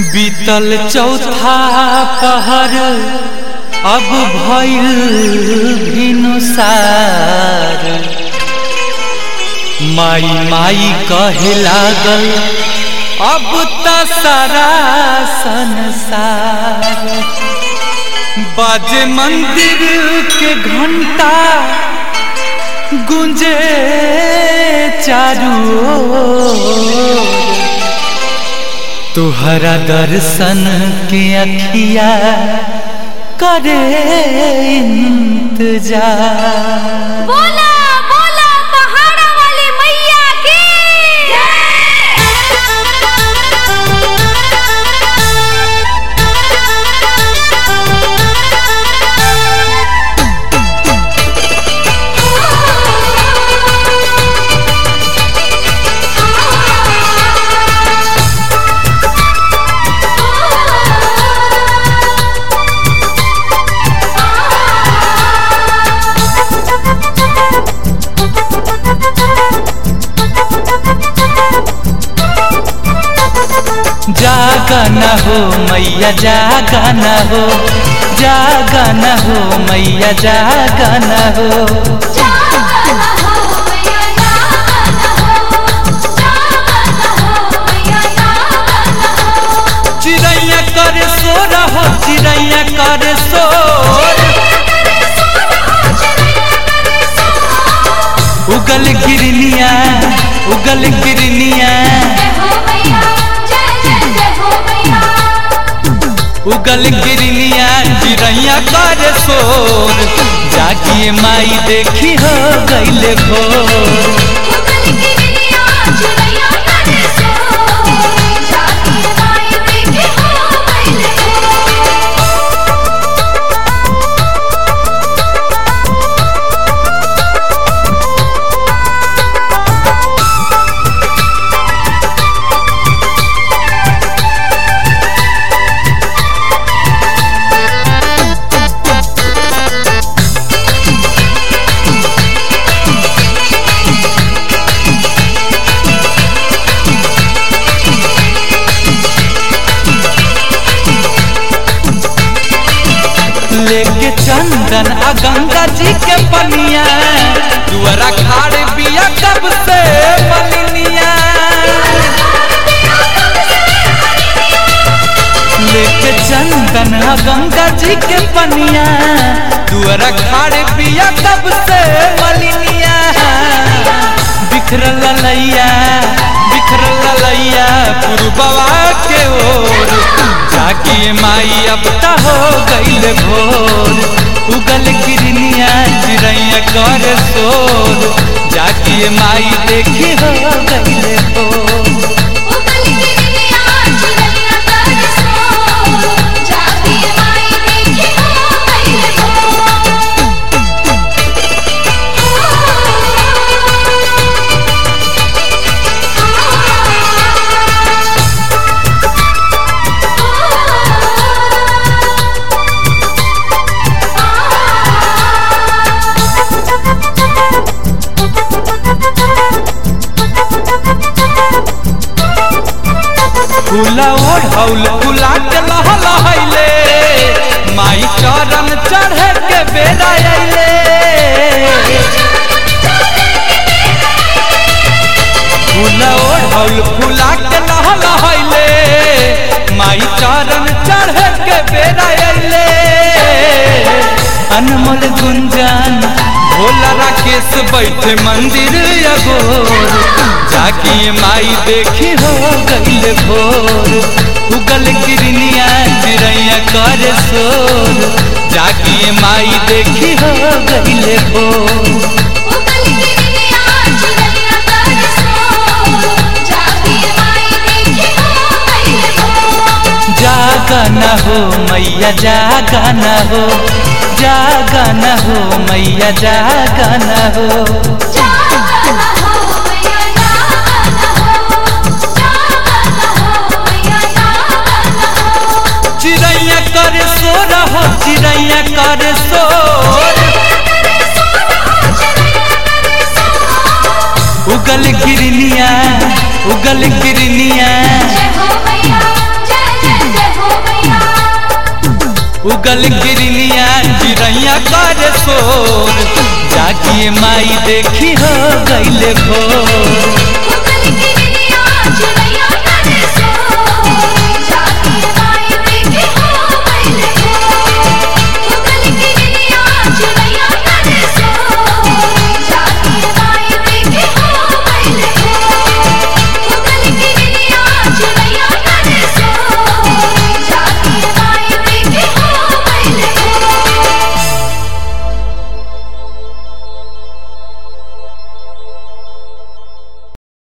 बीतल चौथा पहर अब भइल भिनुसार माई माई कहे लागल अब त सारा संसार बाजे मंदिर के घंटा गुंजे चारू ओर तुहरा दर्शन के अखिया करे इंतजार बोला बोला पहाड़ा वाली मैया की जागा न हो मैया जागा न हो जागा न हो मैया जागा न हो जाना हो मैया जाना हो जाना हो मैया जाना हो चिड़ैया कर सो रहो चिड़ैया कर सो उगल गिरनिया उगल गिरनिया जय हो मैया जय जय जय हो मैया उगल गिरनिया चिड़ैया कर सोर जागिए माई देखी हो गईले भोर उगल गिरिया चुरैया करे सो जाती माई देखे हो गइले लेके चंदन आ गंगा जी के पनिया दुआरा खाड़ बिया कब से मलिनिया लेके चंदन आ गंगा जी के पनिया दुआरा खाड़ बिया कब से मलिनिया बिखरल लैया बिखरल लैया पुरबवा के ओर जागिए माई अब त हो गईल भोर उगल गिरनिया चिड़ैया कर सोर जागिए माई देखी हो गईल भोर उगल गिरिया चुरैया करे सो जाती माई देखे हो गइले फूला ओढ़ौल फूला के लह लहैले माई चरण चढ़े के बेरा अइले फूला ओढ़ौल फूला के लह लहैले माई चरण चढ़े के बेरा अइले अनमोल गुंजन भोला राकेश बैठे मंदिर अगोर जाकी माई देखी हो गईल भोर उगल गिरनिया चिड़ैया कर सोर जाकी माई देखी हो गईल भोर उगल गिरिया चुरैया करे सो जाती माई देखे हो गइले जागा न हो मैया जागा न हो जागा न हो मैया जागा न हो जाना हो मैया जाना हो जाना हो मैया जाना हो चिड़ैया कर सो रहो चिड़ैया कर सो उगल गिरनिया उगल गिरनिया जय हो मैया जय जय उगल गिरनिया चिड़ैया करे शोर जागिए माई देखी हो गईले भोर उगल गिरनिया चिड़ैया